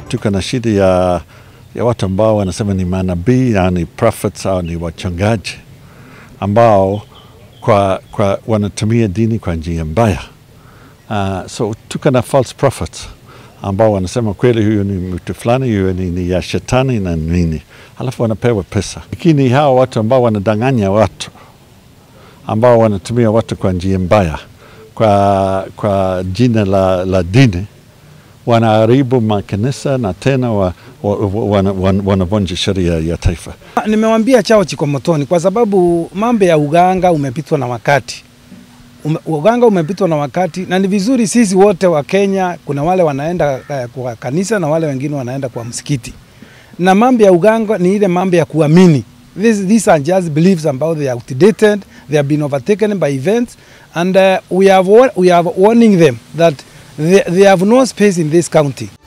tuko na shida ya, ya watu ambao wanasema ni manabii au ni prophets au ni wachungaji ambao kwa, kwa wanatumia dini kwa njia mbaya. Uh, so tuko na false prophets ambao wanasema kweli huyu ni mtu fulani, huyu ni, ni ya shetani na nini, halafu wanapewa pesa. Lakini hawa watu ambao wanadanganya watu, ambao wanatumia watu kwa njia mbaya, kwa, kwa jina la, la dini, wanaharibu makanisa na tena wa, wa, wa, wana, wana, wanavunja sheria ya taifa. Nimewambia chao chiko motoni, kwa sababu mambo ya uganga umepitwa na wakati ume, uganga umepitwa na wakati, na ni vizuri sisi wote wa Kenya, kuna wale wanaenda uh, kwa kanisa na wale wengine wanaenda kwa msikiti, na mambo ya uganga ni ile mambo ya kuamini. This, these are just beliefs about they are outdated, they have been overtaken by events and uh, we, have, we are warning them that they, they have no space in this county.